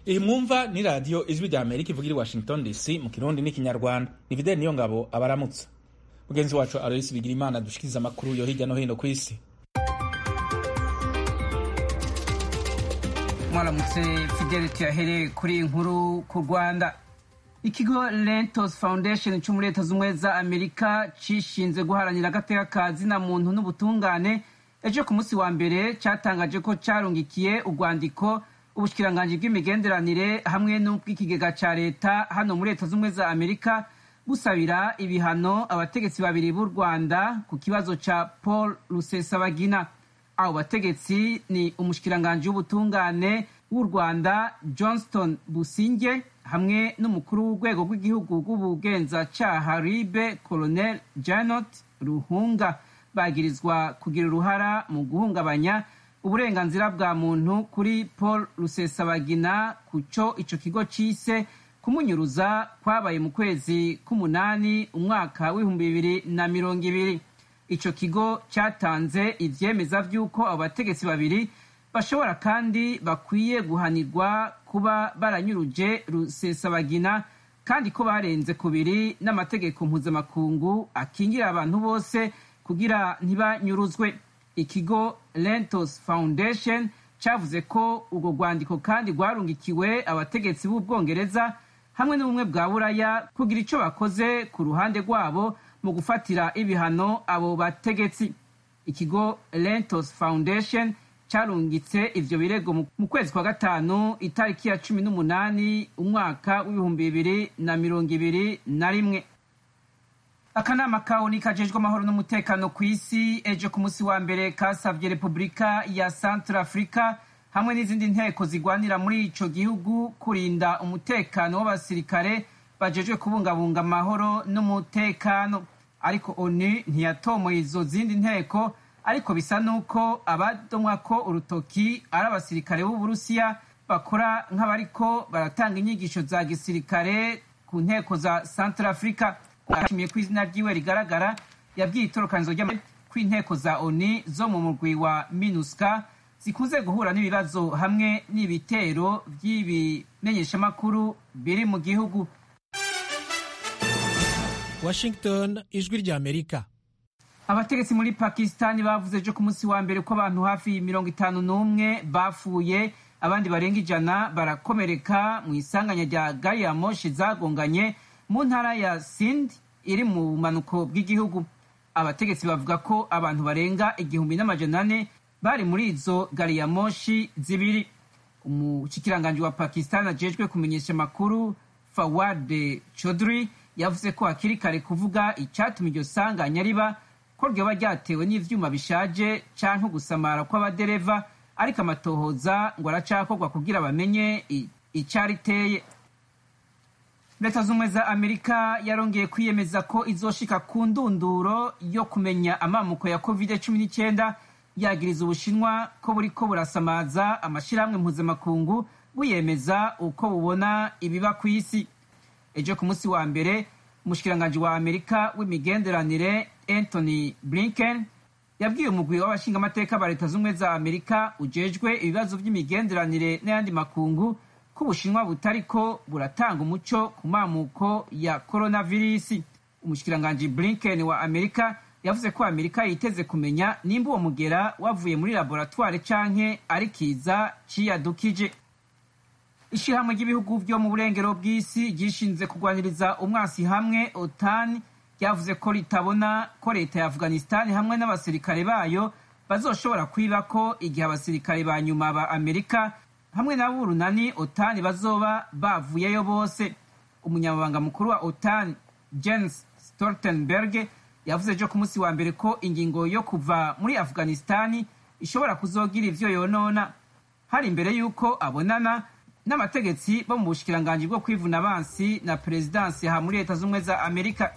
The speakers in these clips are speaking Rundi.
iyi mwumva ni radiyo ijwi rya amerika ivugira i washington dc mu kirundi n'ikinyarwanda ni fideli niyo ngabo abaramutsa mugenzi wacu aloyisi bigira imana dushikiriza amakuru yo hirya no hino ku isi mwaramutse fideli tuyahereye kuri iyi nkuru ku rwanda ikigo lentos foundation cyo muri leta z'ubumwe za amerika cishinzwe guharanira agateka ka zina muntu n'ubutungane ejo ku munsi wa mbere cyatangaje ko carungikiye urwandiko ubushikiranganji bw'imigenderanire hamwe n'ubw'ikigega ca leta hano muri leta z'ubumwe za amerika busabira ibihano abategetsi babiri b'u rwanda ku kibazo ca paul rusesabagina abo bategetsi ni umushikiranganji w'ubutungane w'u rwanda johnston businge hamwe n'umukuru w'urwego rw'igihugu rw'ubugenzacyaha ribe colonel janot ruhunga bagirizwa kugira uruhara mu guhungabanya uburenganzira bwa muntu kuri paul rusesabagina ku cyo ico kigo cise kumunyuruza kwabaye mu kwezi k'umunani umwaka w'ibihumbi bibiri na mirongo ibiri ico kigo cyatanze ivyemeza vy'uko abo bategetsi babiri bashobora kandi bakwiye guhanirwa kuba baranyuruje rusesabagina kandi ko barenze kubiri n'amategeko mpuzamakungu akingira abantu bose kugira ntibanyuruzwe ikigo lentos foundation cyavuze ko urwo rwandiko kandi rwarungikiwe abategetsi b'ubwongereza hamwe n'ubumwe bwa buraya kugira icyo bakoze ku ruhande rwabo mu gufatira ibihano abo bategetsi ikigo lentos foundation cyarungitse ivyo birego mu kwezi kwa gatanu itariki ya cumi n'umunani umwaka w'ibihumbi bibiri na mirongo ibiri na rimwe akanama kaoni kajejwe amahoro n'umutekano ku isi ejo ku munsi wa mbere kasavye repubulika ya centre africa hamwe n'izindi nteko zigwanira muri ico gihugu kurinda umutekano w'abasirikare bajejwe kubungabunga amahoro n'umutekano ariko onu ntiyatomoye izo zindi nteko ariko bisa n'uko abadomwako urutoki ari abasirikare b'uburusiya bakora nk'abariko baratanga inyigisho za gisirikare ku nteko za centre africa ashimiye ko izina ryiwe rigaragara yabwiye itorokanizo kw'inteko za oni zo mu murwi wa minuska zikunze guhura n'ibibazo hamwe n'ibitero by'ibimenyeshamakuru biri mu gihugu washington ijwi rya amerika abategetsi muri pakisitani bavuze ejo ku munsi wa mbere ko abantu hafi mirongo itanu n'umwe bapfuye abandi barenga ijana barakomereka mu isanganya rya gari ya moshi zagonganye mu ntara ya sindi iri mu bumanuko bw'igihugu abategetsi bavuga ko abantu barenga igihumbi n'amajana ane bari muri izo gari ya moshi zibiri umushikiranganji wa pakisitani ajejwe kumenyesha amakuru fawad chodri yavuze ko hakiri kare kuvuga icyatuma iryo sanganya riba ko ryoba ryatewe n'ivyuma bishaje canke gusamara kw'abadereva ariko amatohoza ngo aracakorwa kugira bamenye icariteye leta z'ubumwe za amerika yarongeye kwiyemeza ko izoshika ku ndunduro yo kumenya amamuko ya covid cumi n'icyenda yagiriza ubushinwa ko buriko burasamaza amashirahamwe mpuzamakungu buyemeza uko bubona ibiba ku isi ejo ku munsi wa mbere umushikiranganji wa amerika w'imigenderanire anthony blinken yabwiye umugwi w'abashingamateka ba leta z'ubumwe za amerika ujejwe ibibazo by'imigenderanire n'ayandi makungu ko ubushinwa butariko buratanga umuco ku mamuko ya coronavirus umushikiranganji blinken wa amerika yavuze ko amerika yiteze kumenya nimba uwo mugera wavuye muri laboratware canke ari kiza ciyadukije ishirahamwe ry'ibihugu byo mu burengero bw'isi ryishinze kurwaniriza umwasi hamwe otani ryavuze ko ritabona ko leta ya afghanistan hamwe n'abasirikare bayo bazoshobora kwiba ko igihe abasirikare ba nyuma ba amerika hamwe n'abo urunani otani bazoba bavuyeyo bose umunyamabanga mukuru wa otani jens stoltenberg yavuze ejo ku munsi wa mbere ko ingingo yo kuva muri afghanistan ishobora kuzogira ivyo yonona hari imbere y'uko abonana n'abategetsi bo mu bushikiranganji bwo kwivuna abansi na perezidansi aha muri leta z'ubumwe za amerika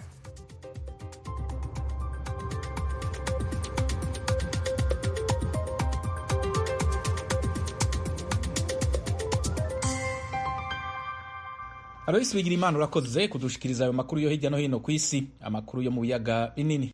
aloyisi bigira imana urakoze kudushikiriza ayo makuru yo hirya no hino ku isi amakuru yo mu biyaga binini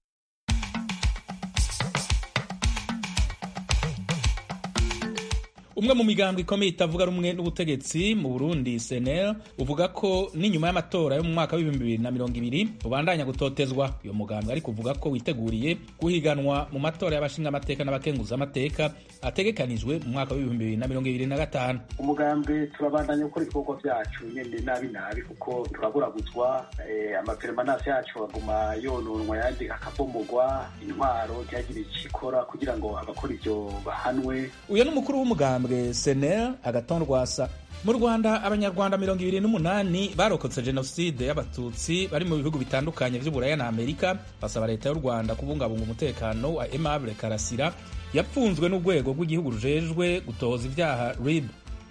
umwe mu migambo ikomeye itavuga rumwe n'ubutegetsi mu burundi senel uvuga ko n'inyuma y'amatora yo mu mwaka w'ibihumbi bibiri na mirongo ibiri ubandanya gutotezwa uyo mugambo ariko uvuga ko witeguriye guhiganwa mu matora y'abashingamateka n'abakenguzamateka ategekanijwe mu mwaka w'ibihumbi bibiri na mirongo ibiri na gatanu umugambi turabandanya gukora ibikorwa vyacu nyene nabi nabi kuko turaburaguzwa amaperemanasi yacu aguma yononwa yandi akabomogwa intwaro ntihagire ikikora kugira ngo abakora ivyo bahanwe uyu ni umukuru w'umugambwe senel agaton rwasa mu rwanda abanyarwanda mirongo ibiri n'umunani barokotse jenoside y'abatutsi bari mu bihugu bitandukanye vy'uburaya na amerika basaba leta y'u rwanda kubungabunga umutekano wa aimable karasira yapfunzwe n'urwego rw'igihugu rujejwe gutohoza ivyaha rib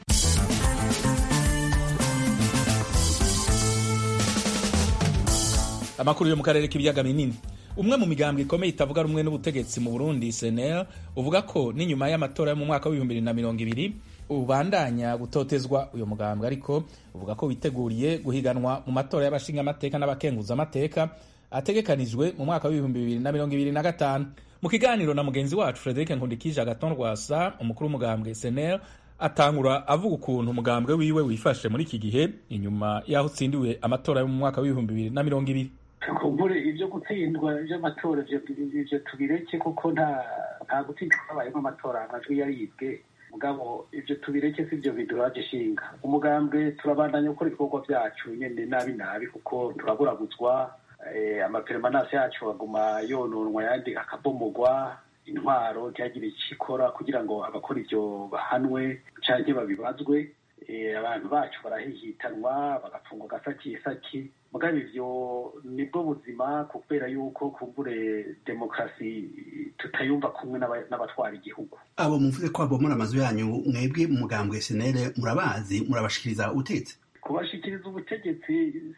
amakuru yo mu karere k'ibiyaga binini umwe mu migambwe ikomeye itavuga rumwe n'ubutegetsi mu burundi senel uvuga ko n'inyuma y'amatora yo mu mwaka w'ibihumbi bibiri na mirongo ibiri ubandanya gutotezwa uyu mugambwe ariko uvuga ko witeguriye guhiganwa mu matora y'abashingamateka n'abakenguzamateka ategekanijwe mu mwaka w'ibihumbi bibiri na mirongo ibiri na gatanu mu kiganiro na mugenzi wacu frederic nkundikije agaton rwasa umukuru w'umugambwe senel atangura avuga ukuntu umugambwe wiwe wifashe muri iki gihe inyuma y'aho utsindiwe amatora yo mu mwaka w'ibihumbi bibiri na mirongo ibiri kumbure ibyo gutsindwa by'amatora ivyo tubireke kuko nta nta gutsindwa kwabayemo amatora amajwi yaribwe mugabo ivyo tubireke si vyo biduraje ishinga umugambwe turabandanya gukora ibikorwa vyacu nyene nabi nabi kuko turaburaguzwa amaperemanasi yacu aguma yononwa yandi akabomogwa intwaro ntihagire ikikora kugira ngo abakora ivyo bahanwe canke babibazwe abantu bacu barahihitanwa bagapfungwa agasakisaki mugabo ivyo nibwo buzima kubera yuko kumbure demokarasi tutayumva kumwe n'abatwara igihugu abo muvuze ko abomora amazu yanyu mwebwe mu mugambwe senere murabazi murabashikiriza ubutegetsi kubashikiriza ubutegetsi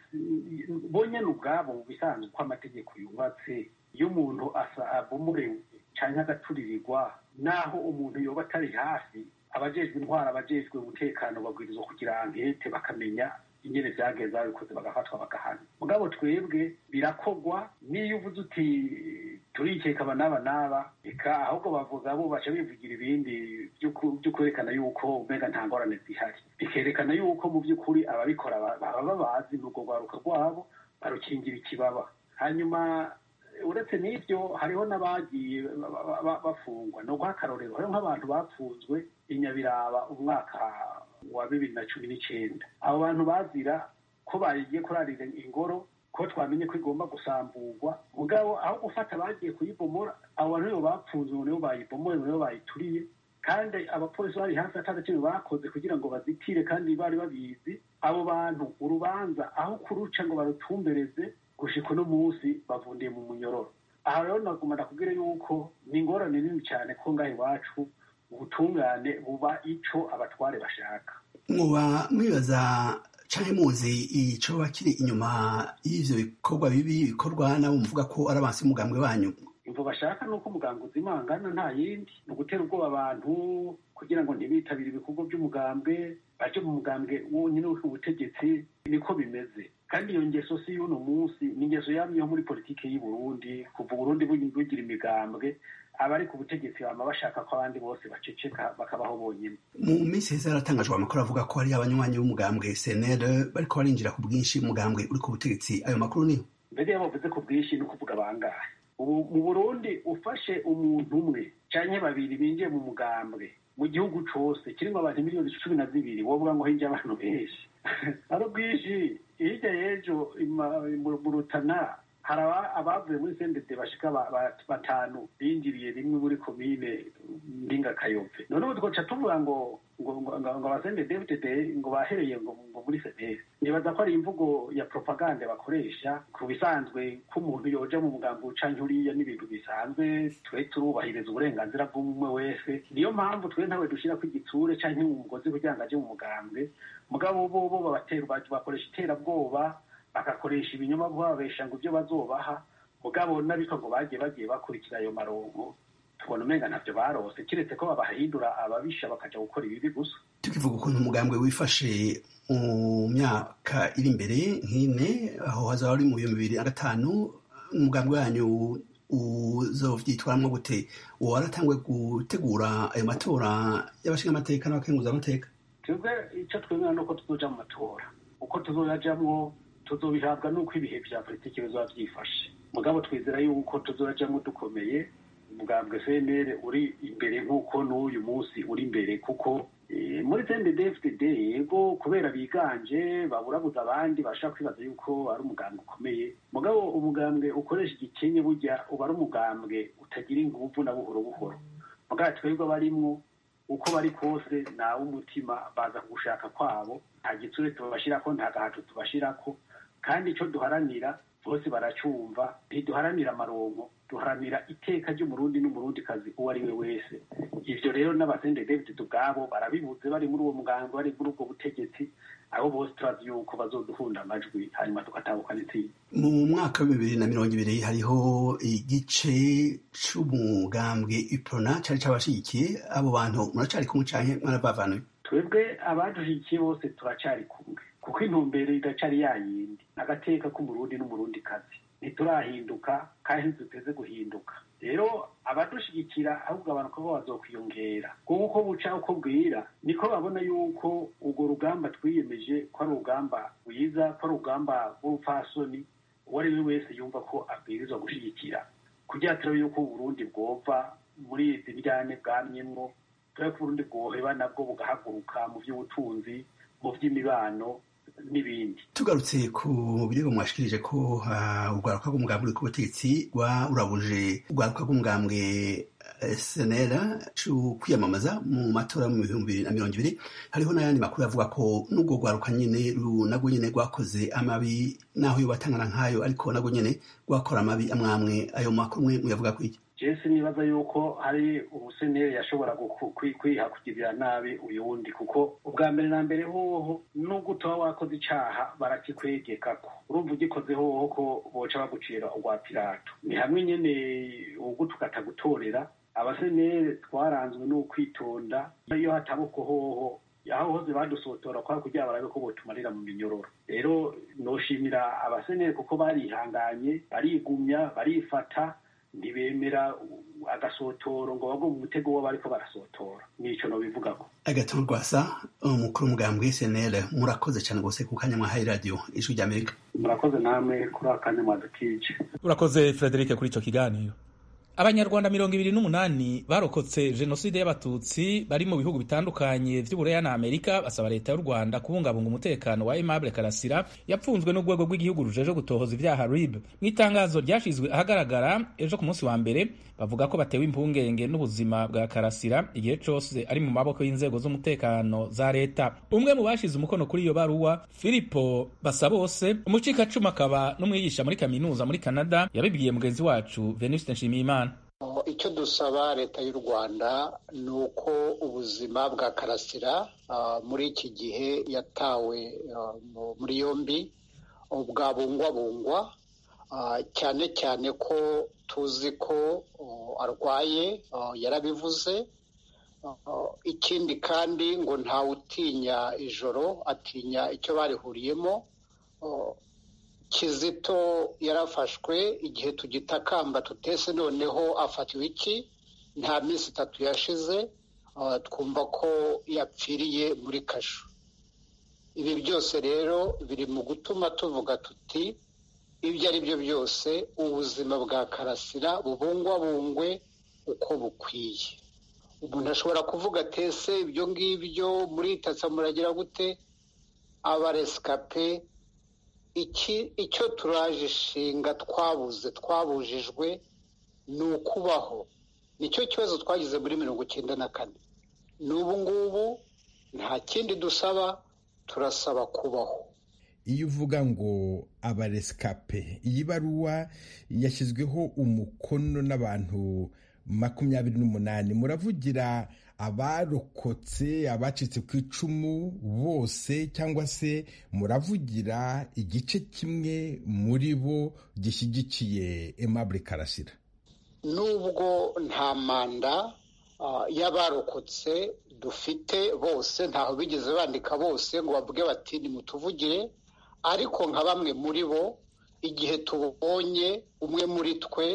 bonyene ubwabo mu bisanzwe uko amategeko yubatse iyo umuntu asa abomorewe canke agaturirirwa naho umuntu yoba atari hafi abajejwe intwara abajejwe umutekano babwirizwa kugira ankete bakamenya ingene vyageze babikoze bagafatwa bagahana mugabo twebwe birakogwa niyo uvuze uti turikeka aba n'aba n'aba eka ahubwo bavuga bo baca bivugira ibindi vyo kwerekana yuko umenga nta ngorane zihari bikerekana yuko mu vy'ukuri ababikora baba babazi n'urwo rwaruka rwabo barukingira ikibaba hanyuma uretse n'ivyo hariho n'abagiye bafungwa ni uguha akarorero hariho nk'abantu bapfunzwe inyabiraba umwaka wa bibiri na cumi n'icenda abo bantu bazira ko bagiye kurarira ingoro ko twamenye ko igomba gusamburwa mugabo aho gufata bagiye kuyibomora abo bantu nibo bapfunzwe ngo nibo bayibomoye ngo nibo bayituriye kandi abapolisi bari hafi atari kintu bakoze kugira ngo bazitire kandi bari babizi abo bantu urubanza aho kuruca ngo barutumbereze gushika uno munsi bavundiye mu munyororo aha rero naguma ndakubwira yuko ni ingorane nini cyane ko ngaha iwacu ubutungane buba ico abatware bashaka muba mwibaza canke muzi icoba kiri inyuma y'ivyo bikorwa bibi bikorwa nabo muvuga ko ari abansi y'umugambwe wanyu imvo bashaka nuko umugambwe uzimangana nta yindi ni ugutera ubwoba abantu kugira ngo ntibitabire ibikorwa by'umugambwe baje mu mugambwe wonyine w'ubutegetsi niko bimeze kandi iyo ngeso si y'uno munsi ni ingeso yamyeho muri politiki y'i Burundi kuva Burundi bugira imigambwe abari ku butegetsi bama bashaka ko abandi bose baceceka bakabaho bonyine mu minsi heza haratangajwe amakuru avuga ko hari abanywanyi b'umugambwe senere bariko barinjira ku bwinshi umugambwe uri ku butegetsi ayo makuru niyo mbere iyo bavuze ku bwinshi ni ukuvuga bangahe ubu mu burundi ufashe umuntu umwe canke babiri binjiye mu mugambwe mu gihugu cose kirimwo abantu miliyoni cumi na zibiri wovuga ngo hinjiye abantu benshi ari bwinshi hirya y'ejo mu rutana hari abavuye muri sendede bashika batanu binjiriye rimwe muri komine mbinga kayove none ubu twoca tuvuga ngo ngo ngo abasendede fdd ngo bahereye ngo muri senere nibaza ko ari imvugo ya propaganda bakoresha ku bisanzwe ko umuntu yoja mu mugambi ucanke uriya n'ibintu bisanzwe twe turubahiriza uburenganzira bw'umwe wese niyo mpamvu twe ntawe dushirako igitsure canke umugozi kugira ngo aje mu mugambwe mugabo bo bo bakoresha iterabwoba bagakoresha ibinyoma babesha ngo ibyo bazobaha mugabo n'abitwa ngo bagiye bagiye bakurikira ayo marongo tubona umenga ntavyo barose kiretse ko babahindura ababisha bakaja gukora ibibi gusa tukivuga ukuntu umugambwe wifashe mu myaka iri imbere nk'ine aho hazaba ari mu bihumbi bibiri na gatanu umugambwe wanyu uzovyitwaramwo gute uwo waratangwe gutegura ayo matora y'abashingamateka n'abakenguzamateka twebwe icyo twemera nuko tuzoja mu matora uko tuzoyajamwo tuzobihabwa n'uko ibihe vya politiki bizoba vyifashe mugabo twizera yuko tuzorajamwo dukomeye umugambwe cnr uri imbere nk'uko n'uyu munsi uri imbere kuko muri cndfdd yego kubera biganje baburabuza abandi bashaka kwibaza yuko ari umugambwe ukomeye mugabo umugambwe ukoresha igikenye burya uba ari umugambwe utagira inguvu na buhoro buhoro mugabo twebwe abarimwo uko bari kose nawe umutima baza kugushaka kwabo nta gitsure tubashirako nta gahato tubashirako kandi icyo duharanira bose baracumva ntiduharanira amaronko duharanira iteka ry'umurundi n'umurundi kazi uwo ari we wese ivyo rero n'abasende david ubwabo barabibuze bari muri uwo mugambi bari muri ubwo butegetsi abo bose turazi yuko bazoduhunda amajwi hanyuma tugatahukana intsinzi mu mwaka wa bibiri na mirongo ibiri hariho igice c'umugambwe iprona cari cabashigikiye abo bantu muracari kumwe canke mwarabavanuye twebwe abadushigikiye bose turacari kumwe kuko intumbero idacari yayindi agateka k'umurundi n'umurundi kazi ntiturahinduka kandi ntiduteze guhinduka rero abadushigikira ahubwo abantu ko bazokwiyongera kuko uko buca uko bwira niko babona yuko urwo rugamba twiyemeje ko ari urugamba rwiza ko ari urugamba rw'urupfasoni uwo ari we wese yumva ko abwirizwa gushigikira kugira turabe yuko uburundi bwova muri izi njyane bwamyemwo turabe ko uburundi bwoheba nabwo bugahaguruka mu by'ubutunzi mu by'imibano n'ibindi tugarutse ku birego mwashikirije ko uh, urwaruka rw'umugambwe uri ku butegetsi rwarabuje urwaruka rw'umugambwe senera co kwiyamamaza mu matora mu bihumbi bibiri na mirongo ibiri hariho n'ayandi makuru avuga ko n'ubwo rwaruka nyene nagwo nyene rwakoze amabi naho yo batangana nk'ayo ariko nagwo nyene rwakora amabi amwamwe ayo makuru mwe muyavuga kwiki jesi nibaza yuko hari umuseneri yashobora kwiha kugirira nabi uyu wundi kuko ubwa mbere na mbere hoho nubwo utaba wakoze icaha barakikwegekako urumva ugikoze hoho ko boca bagucira urwa pirato ni hamwe nyene ugutukata gutorera abaseneri twaranzwe n'ukwitonda iyo hataboko hoho aho hose badusotora kwa kugira barabe ko botumarira mu minyororo rero noshimira abaseneri kuko barihanganye barigumya barifata ntibemera agasotoro ngo bagwe mu mutego wo bariko barasotora nico nobivugako agatongo rwasa umukuru w'umugambwe snl murakoze cyane rwose ku kanya mwahaye radiyo ijwi rya amerika murakoze namwe kuri akanya mwadukije urakoze frederic kuri ico kiganiro abanyarwanda mirongo ibiri n'umunani barokotse jenoside y'abatutsi bari mu bihugu bitandukanye vy'ubureya na amerika basaba leta y'u rwanda kubungabunga umutekano wa aimable karasira yapfunzwe n'urwego rw'igihugu rujeje gutohoza ivyaha rib mu itangazo ryashizwe ahagaragara ejo ku munsi wa mbere bavuga ko batewe impungenge n'ubuzima bwa karasira igihe cose ari mu maboko y'inzego z'umutekano za leta umwe mu bashize umukono kuri iyo baruwa filipo basabose umucikacumu akaba n'umwigisha muri kaminuza muri canada yabibwiye mugenzi wacu venuste nshimiyimana icyo dusaba leta y'u rwanda ni uko ubuzima bwa karasira muri iki gihe yatawe muri yombi bwabungwabungwa cyane cyane ko tuzi ko arwaye yarabivuze ikindi kandi ngo ntawutinya ijoro atinya icyo barihuriyemo kizito yarafashwe igihe tugitakamba tutese noneho afatiwe iki nta minsi itatu yashize twumva ko yapfiriye muri kasho ibi byose rero biri mu gutuma tuvuga tuti ibyo ari byo byose ubuzima bwa karasira bubungwabungwe uko bukwiye umuntu ashobora kuvuga atese ibyo ngibyo muritatsa muragira gute abaresikape iki icyo turaje ishinga twabuze twabujijwe ni ukubaho nicyo kibazo twagize muri mirongo icyenda na kane n'ubu ngubu nta kindi dusaba turasaba kubaho iyo uvuga ngo abaresikape iyi baruwa yashyizweho umukono n'abantu makumyabiri n'umunani muravugira abarokotse abacitse ku icumu bose cyangwa se muravugira igice kimwe muri bo gishyigikiye Aimable karasira nubwo nta manda y'abarokotse dufite bose ntaho bigeze bandika bose ngo bavuge bati nimutuvugire ariko nka bamwe muri bo igihe tubonye umwe muri twe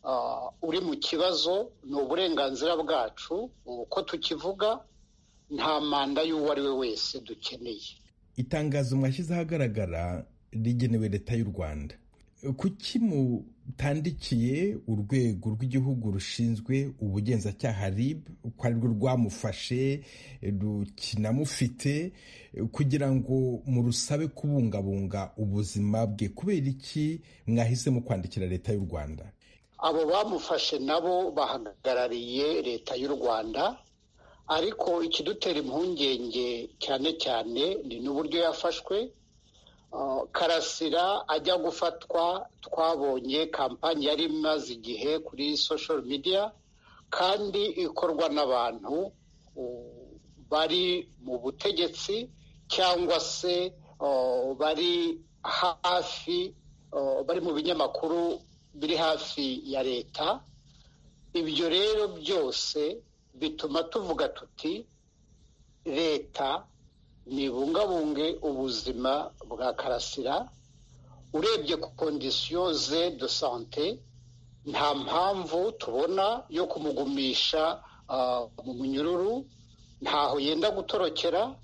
uri mu kibazo ni uburenganzira bwacu uko tukivuga nta manda y'uwo ari we wese dukeneye itangazo mwashyize ahagaragara rigenewe leta y'u rwanda kuki mutandikiye urwego rw'igihugu rushinzwe ubugenzacyaha rib ko arirwo rwamufashe rukinamufite kugira ngo murusabe kubungabunga ubuzima bwe kubera iki mwahisemo kwandikira leta y'u rwanda abo bamufashe nabo bahagarariye leta y'u rwanda ariko ikidutera impungenge cyane cyane ni n'uburyo yafashwe karasira ajya gufatwa twabonye kampani yari imaze igihe kuri social media kandi ikorwa n'abantu bari mu butegetsi cyangwa se bari hafi bari mu binyamakuru biri hafi ya leta ibyo rero byose bituma tuvuga tuti leta nibungabunge ubuzima bwa karasira urebye ku kondisiyo ze de sante nta mpamvu tubona yo kumugumisha mu munyururu ntaho yenda gutorokera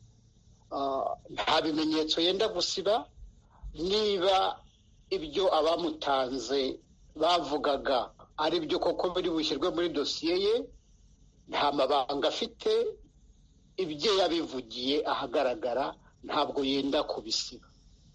nta bimenyetso yenda gusiba niba ibyo abamutanze bavugaga ari byo koko biri bushyirwe muri dosiye ye nta mabanga afite ibyo yabivugiye ahagaragara ntabwo yenda kubisiba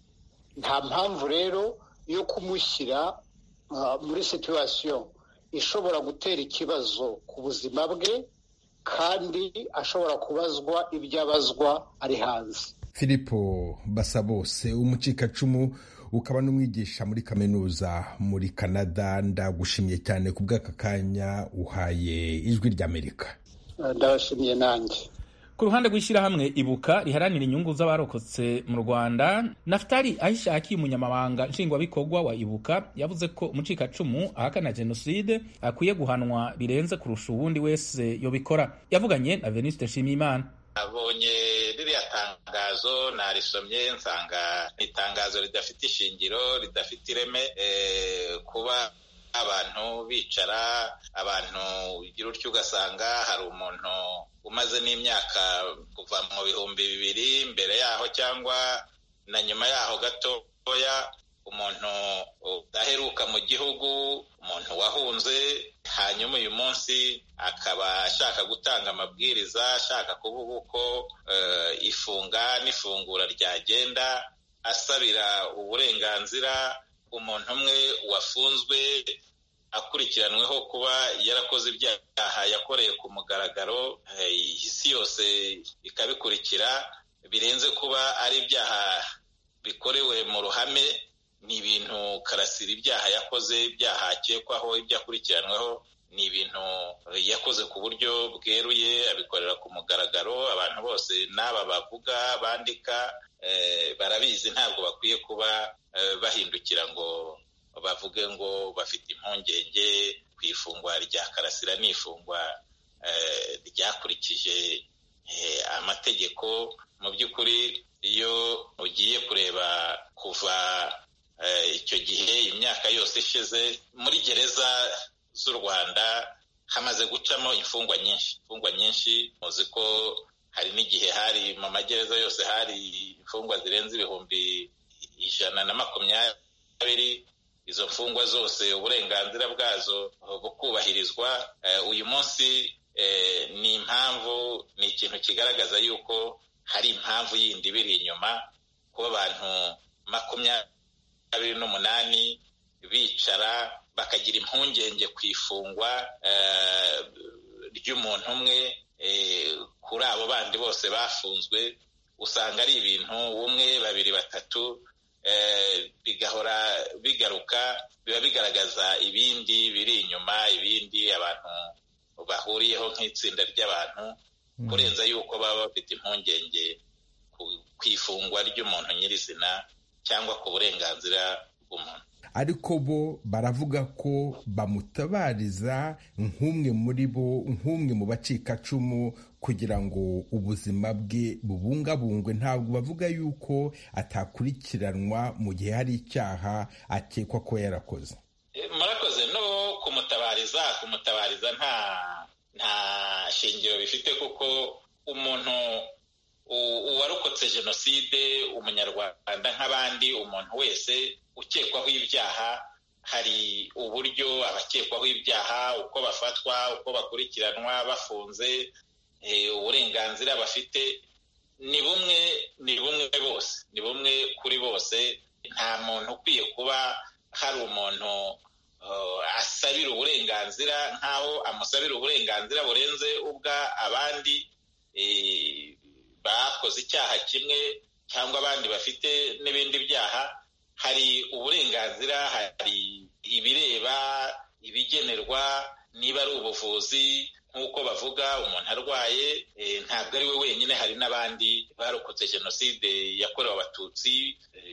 nta mpamvu rero yo kumushyira muri situwasiyo ishobora gutera ikibazo ku buzima bwe kandi ashobora kubazwa ibyo abazwa ari hanze filipo basabose umucikacumu ukaba n'umwigisha muri kaminuza muri canada ndagushimiye cyane ku bw'aka kanya uhaye ijwi ry'amerika ndabashimiye nanjye ku ruhande rw'ishyirahamwe ibuka riharanira inyungu z'abarokotse mu rwanda nafutari ahishakiye umunyamabanga nshingwabikorwa wa ibuka yavuze ko umucikacumu ahakana jenoside akwiye guhanwa birenze kurusha uwundi wese yobikora yavuganye na veniste nshimiyimana abonye ririya tangazo narisomye nsanga ni itangazo ridafite ishingiro ridafite ireme kuba abantu bicara abantu ugira utyo ugasanga hari umuntu umaze n'imyaka kuva mu bihumbi bibiri mbere yaho cyangwa na nyuma yaho gatoya umuntu udaheruka mu gihugu umuntu wahunze hanyuma uyu munsi akaba ashaka gutanga amabwiriza ashaka kuvuga uko ifunga n'ifungura ryagenda asabira uburenganzira umuntu umwe wafunzwe akurikiranweho kuba yarakoze ibyaha yakoreye ku mugaragaro isi yose ikabikurikira birenze kuba ari ibyaha bikorewe mu ruhame ni ibintu karasira ibyaha yakoze ibyaha akekwaho ibyo akurikiranweho ni ibintu yakoze ku buryo bweruye abikorera ku mugaragaro abantu bose n'aba bavuga bandika barabizi ntabwo bakwiye kuba bahindukira ngo bavuge ngo bafite impungenge ku ifungwa rya karasira n'ifungwa ryakurikije amategeko mu by'ukuri iyo ugiye kureba kuva icyo gihe imyaka yose ishize muri gereza z'u rwanda hamaze gucamo imfungwa nyinshi imfungwa nyinshi muzi ko hari n'igihe hari mu magereza yose hari imfungwa zirenze ibihumbi ijana na makumyabiri izo mfungwa zose uburenganzira bwazo bukubahirizwa uyu munsi ni impamvu ni ikintu kigaragaza yuko hari impamvu yindi biri inyuma kuba abantu makumyabiri n'umunani bicara bakagira impungenge ku ifungwa ry'umuntu umwe kuri abo bandi bose bafunzwe usanga ari ibintu umwe babiri batatu bigahora bigaruka biba bigaragaza ibindi biri inyuma ibindi abantu bahuriyeho nk'itsinda ry'abantu kurenza yuko baba bafite impungenge ku ifungwa ry'umuntu nyirizina cyangwa ku burenganzira bw'umuntu ariko bo baravuga ko bamutabariza nk'umwe muri bo nk'umwe mu bacikacumu kugira ngo ubuzima bwe bubungabungwe ntabwo bavuga yuko atakurikiranwa mu gihe hari icyaha akekwa ko yarakoze murakoze no kumutabariza kumutabariza nta nta shingiro bifite kuko umuntu uwarokotse jenoside umunyarwanda nk'abandi umuntu wese ukekwaho ibyaha hari uburyo abakekwaho ibyaha uko bafatwa uko bakurikiranwa bafunze uburenganzira bafite ni bumwe ni bumwe bose ni bumwe kuri bose nta muntu ukwiye kuba hari umuntu asabira uburenganzira nk'aho amusabira uburenganzira burenze ubwa abandi bakoze icyaha kimwe cyangwa abandi bafite n'ibindi byaha hari uburenganzira hari ibireba ibigenerwa niba ari ubuvuzi nk'uko bavuga umuntu arwaye ntabwo ari we wenyine hari n'abandi barokotse jenoside yakorewe abatutsi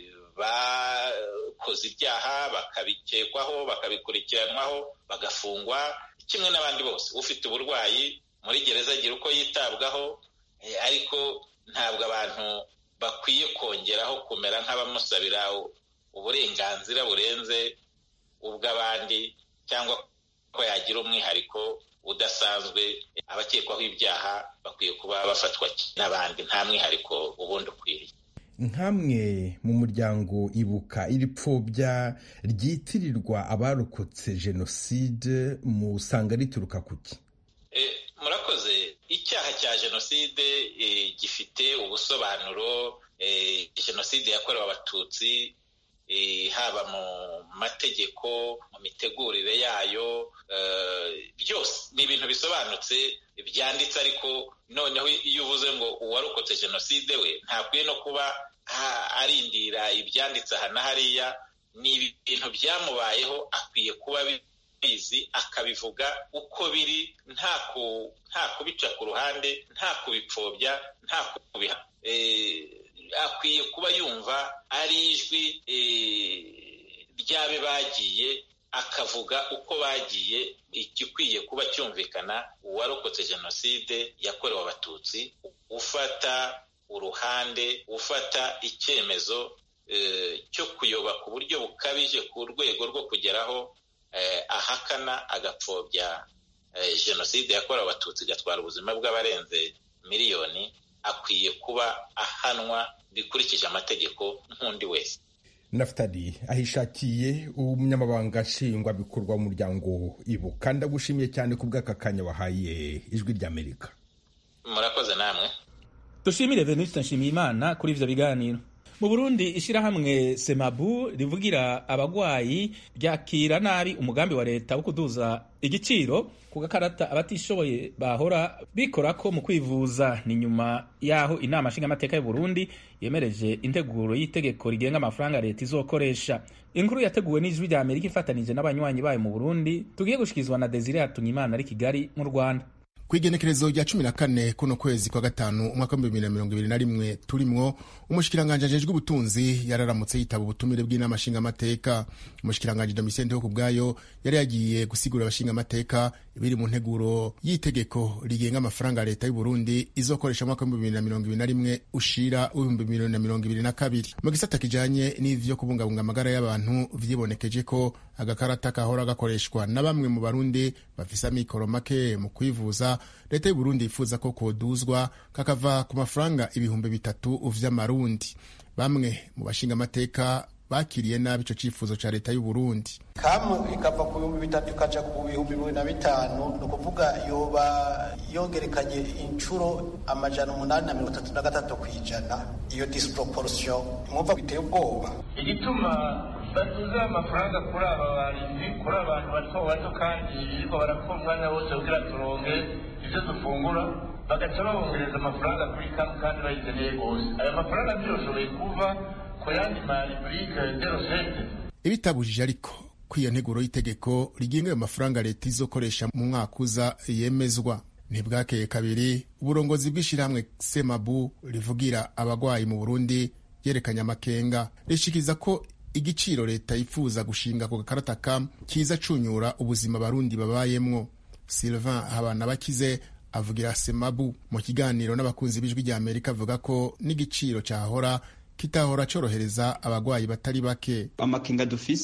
bakoze ibyaha bakabikekwaho bakabikurikiranwaho bagafungwa kimwe n'abandi bose ufite uburwayi muri gereza agira uko yitabwaho ariko ntabwo abantu bakwiye kongeraho kumera nk'abamusabira uburenganzira burenze ubw'abandi cyangwa ko yagira umwihariko udasanzwe abakekwaho ibyaha bakwiye kuba bafatwa n'abandi nta mwihariko ubundi ukwiriye nk'amwe mu muryango ibuka iri pfobya ryitirirwa abarokotse jenoside musanga rituruka kuki murakoze icyaha cya jenoside gifite ubusobanuro jenoside yakorewe abatutsi haba mu mategeko mu mitegurire yayo byose ni ibintu bisobanutse byanditse ariko noneho iyo uvuze ngo uwarokotse jenoside we ntakwiye no kuba arindira ibyanditse aha na hariya ni ibintu byamubayeho akwiye kuba bizi akabivuga uko biri nta kubica ku ruhande nta kubipfobya nta kubiha akwiye kuba yumva ari ijwi ry'abe bagiye akavuga uko bagiye igikwiye kuba cyumvikana uwarokotse jenoside yakorewe abatutsi ufata uruhande ufata icyemezo cyo kuyoba ku buryo bukabije ku rwego rwo kugeraho ahakana agapfobya jenoside yakorewe abatutsi igatwara ubuzima bw'abarenze miliyoni akwiye kuba ahanwa bikurikije amategeko nk'undi wese nafutali ahishakiye umunyamabanga nshingwabikorwa w'umuryango ibuka ndagushimiye cyane ku bw'aka kanya wahaye ijwi ry'amerika murakoze namwe dushimire venuste nshimiyimana kuri ivyo biganiro mu burundi ishyirahamwe semabu rivugira abagwayi ryakira nabi umugambi wa leta wo kuduza igiciro ku gakarata abatishoboye bahora bikora ko mu kwivuza ni nyuma y'aho inama nshingamateka y'u Burundi yemereje integuro y'itegeko rigenga amafaranga leta izokoresha inkuru yateguwe n'ijwi rya amerika ifatanije n'abanywanyi bayo mu burundi tugiye gushyikirizwa na desire hatunyimana ari kigali mu rwanda ku igenekerezo rya cumi na kane kuno kwezi kwa gatanu umwaka w'ibihumbi bibiri na mirongo ibiri na rimwe turimwo umushikiranganji ajejwe ubutunzi yararamutse yitaba ubutumire bw'inama nshingamateka umushikiranganji domitien ndeho ku bwayo yari yagiye gusigurira abashingamateka ibiri mu nteguro y'itegeko rigenga amafaranga ya leta y'u Burundi izokoresha umwaka w'ibihumbi bibiri na mirongo ibiri na rimwe ushira w'ibihumbi bibiri na mirongo ibiri na kabiri mu gisata kijanye n'ivyo kubungabunga amagara y'abantu vyibonekeje ko agakarata kahora gakoreshwa na bamwe mu barundi bafise amikoro make mu kwivuza leta y'u Burundi yifuza ko koduzwa kakava ku mafaranga ibihumbi bitatu vy'amarundi bamwe mu bashingamateka bakiriye nabi ico cifuzo ca leta y'u Burundi kamwe ikava ku bihumbi bitatu ikaja ku bihumbi bibiri na bitanu ni ukuvuga yoba yongerekanye inshuro amajana umunani na mirongo itatu na gatatu ku ijana iyo disproportion mwumva biteye ubwoba igituma batuze amafaranga kuri aba barinzi kuri abantu bato bato kandi biriko barakora umwanya wose kugira turonke ivyo dufungura bagaca babongereza amafaranga kuri kamwe kandi bayikeneye rwose ayo mafaranga ntiyoshoboye kuva ku yandi mariburike de rosete ibitabujije ariko ko iyo nteguro y'itegeko rigenga ayo mafaranga leta izokoresha mu mwaka uza yemezwa ntibwakeye kabiri uburongozi bw'ishyirahamwe semabu rivugira abagwayi mu burundi yerekanye amakenga rishikiriza ko igiciro leta yifuza gushinga ku gakarata ka kiza cunyura ubuzima abarundi babayemwo sylvain habana bakize avugira semabu mu kiganiro n'abakunzi b'ijwi rya amerika avuga ko n'igiciro cyahora kitahora cyorohereza abagwayi batari bake amakenga dufise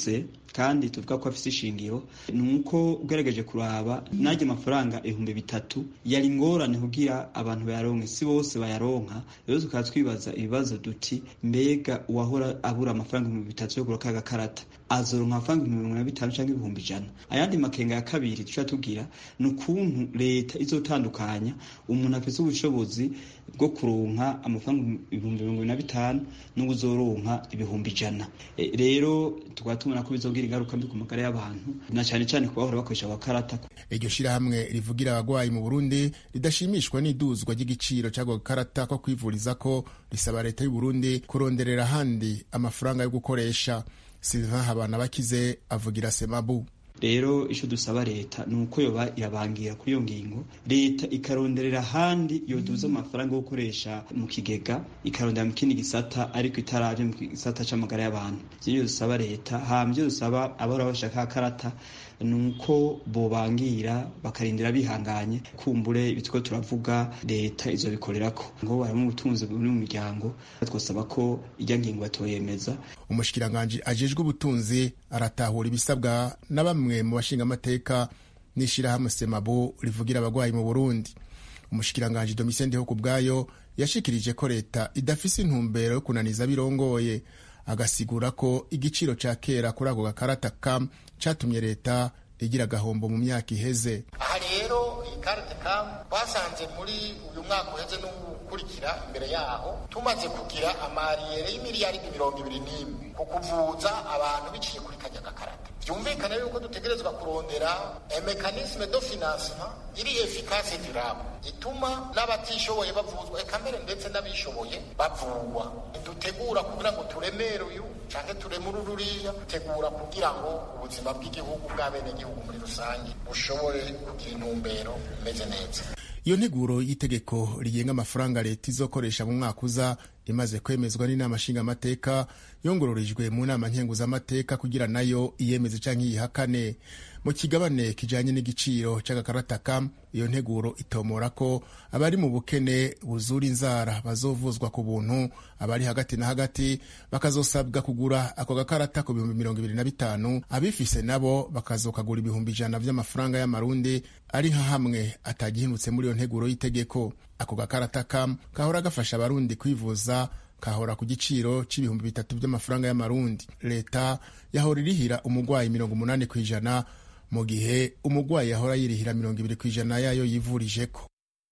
kandi tuvuga ko afise ishingiro ni uko ugerageje kuraba najya amafaranga ibihumbi bitatu yari ingorane kugira abantu bayaronke si bose bayaronka rero tukaba twibaza ibibazo duti mbega uwahora abura amafaranga ibihumbi bitatu yo kugura gakarata azoronka amafaranga ibihumbi mirongo na bitanu cyangwa ibihumbi ijana ayandi makenga ya kabiri tuca tugira ni ukuntu leta izotandukanya umuntu afise ubushobozi bwo kuronka amafaranga ibihumbi mirongo na bitanu n'ubuzoronka ibihumbi ijana e, rero tukaba tubona ko bizogira ingaruka mbi ku magara y'abantu na cyane cyane ku bahora bakoresha agakarata iryo shirahamwe rivugira abagwayi mu burundi ridashimishwa n'iduzwa ry'igiciro cy'ako gakarata ko kwivuriza ko risaba leta y'u burundi kuronderera ahandi amafaranga yo gukoresha sylvain habana bakize avugira semabu rero icyo dusaba leta ni uko yoba irabangira kuri iyo ngingo leta ikaronderera ahandi yoduza amafaranga yo gukoresha mu kigega ikarondera mu kindi gisata ariko itaravye mu gisata c'amagara y'abantu ivyo dusaba leta hama ivyo dusaba abahora bashaka akarata ni uko bobangira bakarindira bihanganye kumbure ibitwo turavuga leta izobikorerako ngo barimo ubutunzi buri mu miryango twasaba ko ijya ngingo batoyemeza umushikiranganji ajejwe ubutunzi aratahura ibisabwa na bamwe mu bashingamateka n'ishirahamwe semabo rivugira abagwayi mu burundi umushikiranganji domitien ndeho ku bwayo yashikirije ko leta idafise intumbero yo kunaniza birongoye agasigura ko igiciro ca kera kuri ako gakarata kam catumye leta igira agahombo mu myaka iheze aha rero iyi karite kam twasanze muri uyu mwaka uheze n'ukurikira imbere yaho tumaze kugira amariyere y'imiliyaridi mirongo ibiri n'imwe ku kuvuza abantu biciye kuri kajya gakarata byumvikana yuko dutegerezwa kurondera mekanisme do financement iri efikase durable ituma n'abatishoboye bavuzwa eka mbere ndetse n'abishoboye bavurwa dutegura kugira ngo turemere uyu canke turemure ururiya dutegura kugira ngo ubuzima bw'igihugu bw'abenegihugu muri rusange bushobore kugira intumbero imeze neza iyo nteguro y'itegeko rigenga amafaranga leta izokoresha mu mwaka uza imaze kwemezwa n'inama nshingamateka yongororijwe mu nama nkenguzamateka kugira nayo iyemeze canke iyihakane mu kigabane kijanye n'igiciro c'agakarata kam iyo nteguro itomora ko abari mu bukene buzura inzara bazovuzwa ku buntu abari hagati na hagati bakazosabwa kugura ako gakarata ku bihumbi mirongo ibiri na bitanu abifise nabo bakazokagura ibihumbi ijana vy'amafaranga y'amarundi ari nka hamwe atagihindutse muri iyo nteguro y'itegeko ako gakarata kam kahora gafasha abarundi kwivuza kahora ku giciro c'ibihumbi bitatu vy'amafaranga y'amarundi leta yahora irihira umugwayi mirongo umunani kw'ijana mu gihe umugwayi yahora yirihira mirongo ibiri kw'ijana yayo yivurijeko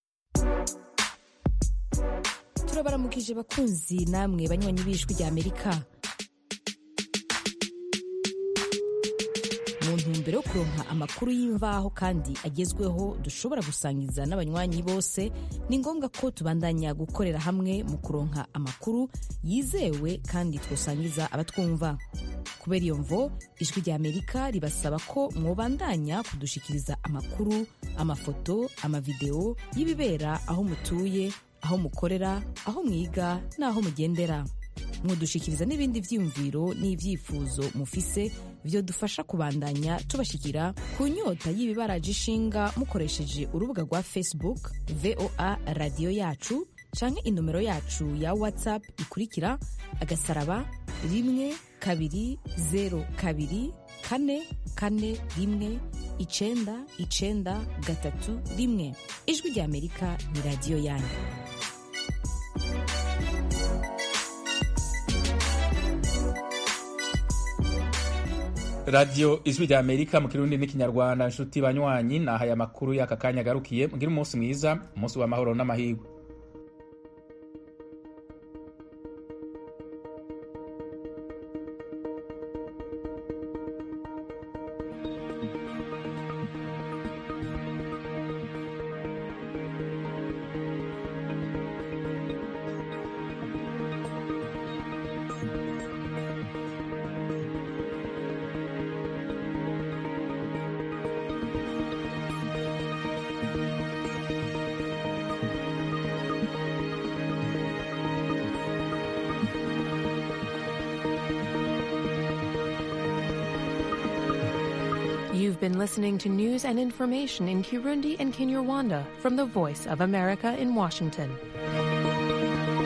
turabaramukije bakunzi namwe banywanyi b'ijwi rya amerika mu ntumbero yo kuronka amakuru y'imvaho kandi agezweho dushobora gusangiza n'abanywanyi bose ni ngombwa ko tubandanya gukorera hamwe mu kuronka amakuru yizewe kandi twosangiza abatwumva kubera iyo mvo ijwi rya amerika ribasaba ko mwobandanya kudushikiriza amakuru amafoto amavideo y'ibibera aho mutuye aho mukorera aho mwiga n'aho mugendera mwodushikiriza n'ibindi vyiyumviro n'ivyifuzo mufise vyo dufasha kubandanya tubashikira ku nyota y'ibibaraje ishinga mukoresheje urubuga rwa facebook voa radiyo yacu canke inomero yacu ya whatsapp ikurikira agasaraba rimwe kabiri zero kabiri kane kane rimwe icenda icenda gatatu rimwe ijwi rya amerika ni radiyo yanyu radiyo ijwi rya amerika mu kirundi n'ikinyarwanda nshuti banywanyi nahaye amakuru y'aka kanya agarukiye mugire umunsi mwiza umunsi w'amahoro n'amahirwe You've been listening to news and information in Kirundi and Kinyarwanda from the Voice of America in Washington.